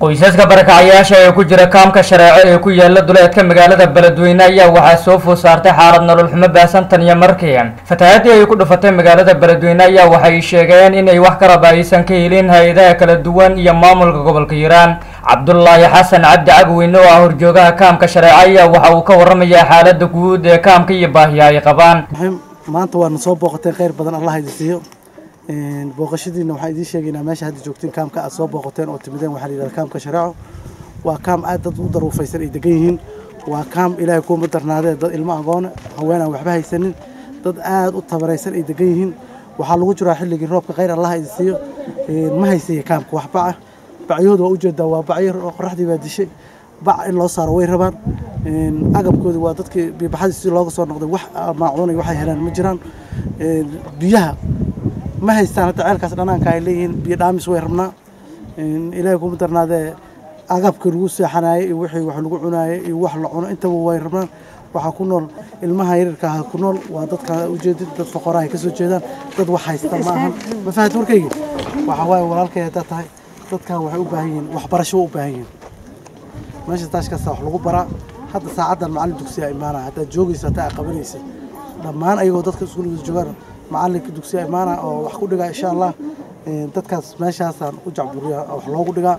qoysaska barakacayaasha ee ku jira kaamka shareeco ee ku yaala duleedka magaalada beledweyne ayaa waxaa soo food saartay xaalad nolol xumo baahsan tan iyo markii fatahaadii ay ku dhufatay magaalada beledweyne ayaa waxay sheegeen inay wax karaba aysan ka helin hay-adaha kala duwan iyo maamulka gobolka hiiraan cabdulaahi xasan cabdi cagweyne oo ah horjoogaha kaamka shareeco ayaa waxa uu ka waramayaa xaalada guud ee kaamka iyo baahiya ay qabaan maanta waadna soo booqateen kheyr badan allah idin siiyo booqashadiina waxaan idiin sheegaynaa meesha hadda joogtiin kaamka aad soo booqateen oo timideen waxaa la yidhahda kaamka shareeco waa kaam aad dad u daruufaysan ay degan yihiin waa kaam ilaahay kuuma darnaadee dad ilmo agoone haween aan waxba haysanin dad aad u tabaraysan ay degan yihiin waxaa lagu jiraa xilligii roobka kheyr allah idin siiyo ma haysaya kaamka wax baca bacyahooda waa ujeedaa waa bacyo qoraxdii baa dishay bac in loo saaro way rabaan agabkooda waa dadkii biibaxadii si looga soo noqday wax maacuunay waxay helaan ma jiraan biyaha ma haystaan hadda ceelkaas dhanaanka ay leeyihiin biyo dhaamis way rabnaa ilaahay kuma darnaadee agabkii lagu seexanaayey iyo wixii wax lagu cunaayey iyo wax la cuno intaba way rabnaan waxaa ku nool ilmaha yaryarka ah ku nool waa dadka ujeedid dad foqoraha ay ka soo jeedaan dad wax haysta ma ahan ma fahat warkayga waxaa waaye walaalkay haddaa tahay dadkan waxay u baahan yihiin waxbarasho u baahan yihiin meesha taashkaasa wax lagu baraa hadda saacaddan macallin dugsiya imaanaya haddaad joogaysa hataa aad qabanaysa dhammaan ayagoo dadka iskuuliga joogaan macallinka dugsiya imaanaya oo wax ku dhigaa insha allah dadkaas meeshaasaan u jacburiyaa wax loogu dhigaa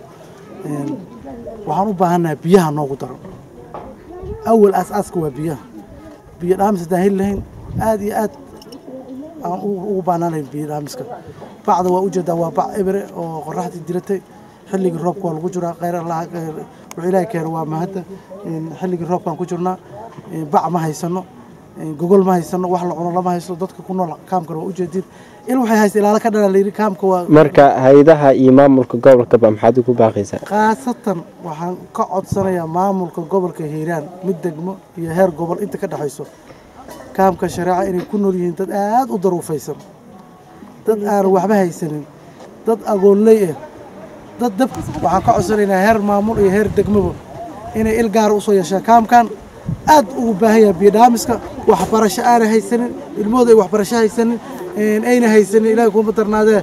waxaan u baahannahay biyaha noogu daro awal aas-aaska waa biyaha biyo dhaamis haddaan heli lahayn aad iyo aad aan ugu baahnaan lahayn biyo dhaamiska bacda waa ujeedaa waa bac ebere oo qoraxdii diratay xilligii roobka waa lagu jiraa kheyr allah wuxuu ilaahay keeno waa mahadda xilligii roobkaan ku jirnaa bac ma haysano gogol ma haysano wax la cuno lama haysto dadka ku nool kaamkana waa ujeediin il waxay haysta ilaalo ka dhala layidhi kaamka waa marka hay-adaha iyo maamulka gobolkaba maxaad ugu baaqaysaa khaasatan waxaan ka codsanayaa maamulka gobolka hiiraan mid degmo iyo heer gobol inta ka dhexayso kaamka shareeca inay ku nool yihiin dad aad u daruufaysan dad aan waxba haysanin dad agoonley ah dad dab waxaan ka codsanaynaa heer maamul iyo heer degmoba inay il gaara usoo yeeshaan kaamkan aad ugu baahan yahay biyodhaamiska waxbarasho aanay haysanin ilmahooda ay waxbarasho haysanin ayna haysanin ilaahay kuuma darnaadee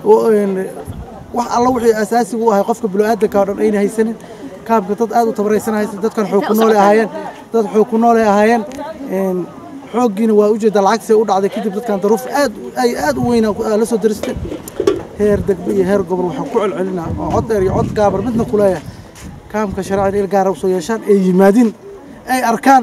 wax alla wixii asaasiga u ahay qofka bilo-aadanka o dhan ayna haysanin kaamka dad aad u tabaraysan haysan dadkan xoog ku noolay ahaayeen dad xoog ku noolay ahaayeen xooggiina waa ujeedaa lacagtii u dhacday kadib dadkan daruuf aad ay aad u weyn la soo daristay heer degmo iyo heer gobol waxaan ku celcelinaa oo cod dheer iyo cod gaabar midna ku leeyahay kaamka shareecada il gaara usoo yeeshaan ay yimaadiin ay arkaan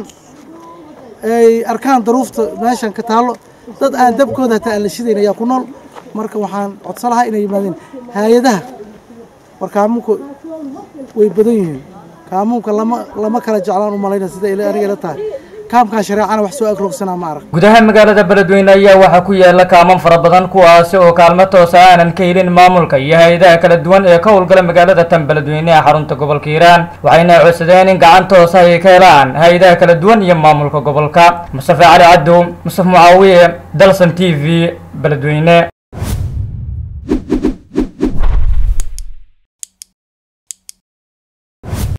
ay arkaan daruufta meeshan ka taallo dad aan dabkooda hataa aan la shidayn ayaa ku nool marka waxaan codsan lahaa inay yimaadeen hay-adaha war kaamuunka way badan yihiin kaamuunka lama lama kala jeclaan u malayna sida aniga ila tahay kaamkan shareecana wax soo agrogsanaa ma arag gudaha magaalada beledweyne ayaa waxaa ku yaala kaaman fara badan kuwaasi oo kaalmo toosa aanan ka helin maamulka iyo hay-adaha kala duwan ee ka howlgala magaalada tan beledweyne ee xarunta gobolka hiiraan waxayna codsadeen in gacan toosa ay ka helaan hay-adaha kala duwan iyo maamulka gobolka mustafe cali cabdow mustaf mucaawiye dalsan t v beledweyne